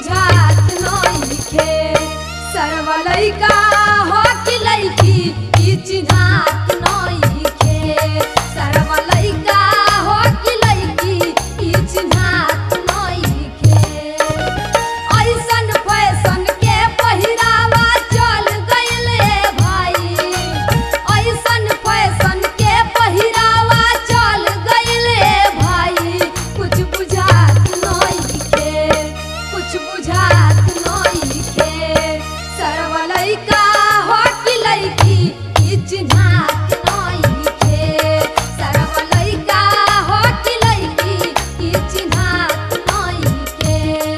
बुझात नइखे सरवा लइका हो कि लइकी ई चिन्हात नइखे सरवा लइका हो कि लइकी ई चिन्हात नइखे ऐसन फैशन के पहिरावा चल गइले भाई ऐसन फैशन के पहिरावा चल गइले भाई कुछ बुझात नइखे कुछ बुझात नइखे सरवा लइका हो कि लइकी ई चिन्हात नइखे सरवा लइका हो कि लइकी ई चिन्हात नइखे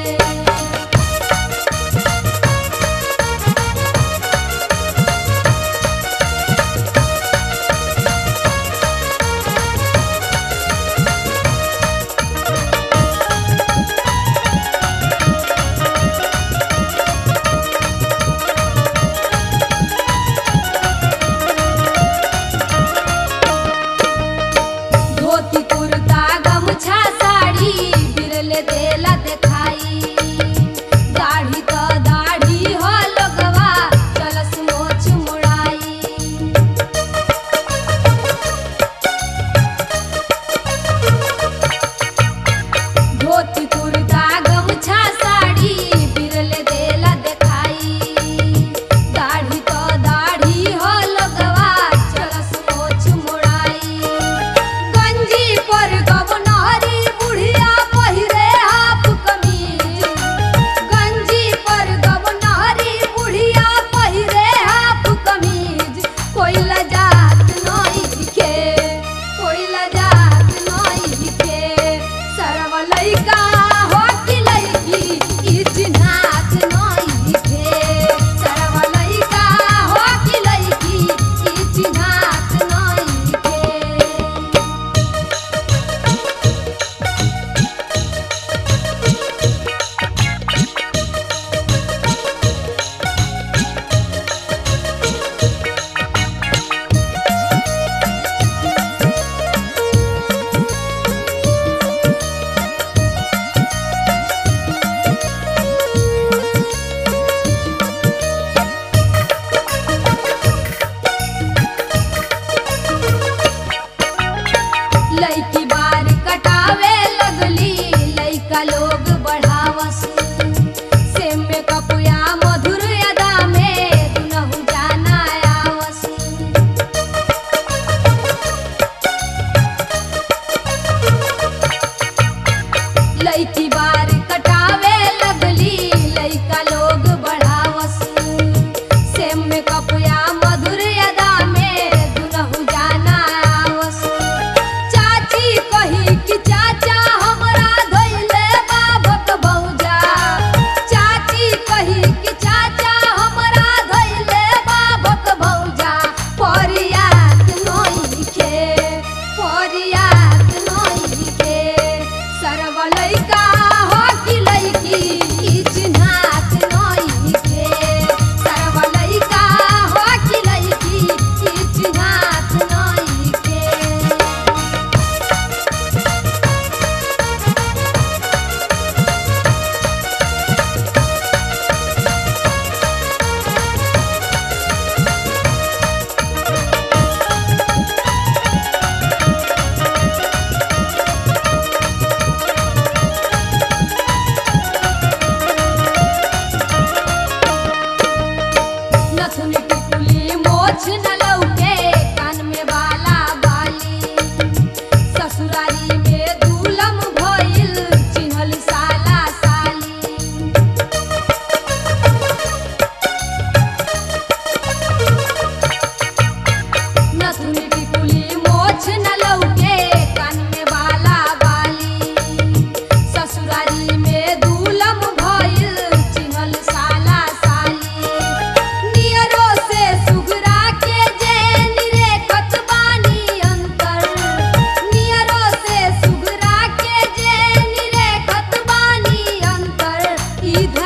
धोती कुर्ता गमछा साड़ी बिरले देला देखाई दाढ़ी त दाढ़ी हो लगवा चलस मोछ मुड़ाई धोती कुर्ता गमछा साड़ी बिरले देला देखाई दाढ़ी तो दाढ़ी हो लगवा चलस मोछ मुड़ाई गंजी पर गवनहरी बुढ़िया पहिरे हाफ कमीज गंजी पर गवनहरी बुढ़िया पहिरे हाफ कमीज कोई लजात नइखे कोई लजात नइखे सरवा लइका हो कि लइकी ई चिन्हात नइखे सरवा लइका हो कि लइकी ई चिन्हात नइखे लइकी बार कटावे लगली लइका लोग बढ़ावस से में कपुया मधुर अदा में दुनहु जाना आवस लइकी बार कटावे लगली लइका लोग बढ़ावस से में कपुया मधुर अदा में दुनहु जाना आवस चाची कही कि चाचा हमरा धइले बाबक भौजा चाची कही कि चाचा हमरा धइले बाबक भौजा परियात नइखे परियात नइखे सरवा लइका हो कि लइकी ई चिन्हात नइखे सरवा लइका हो कि लइकी ई चिन्हात नइखे नथुनी टिकुली मोछ न लौके कान में बाला बाली ससुरारी में दूलम भइल चिन्हल साला साली नथुनी टिकुली मोछ न लौके कान में बाला बाली ससुरारी में दूलम भइल चिन्हल साला साली नियरो से सुगरा के जे निरेखत बानी अंतर नियरो से सुगरा के जे निरेखत बानी अंतर ई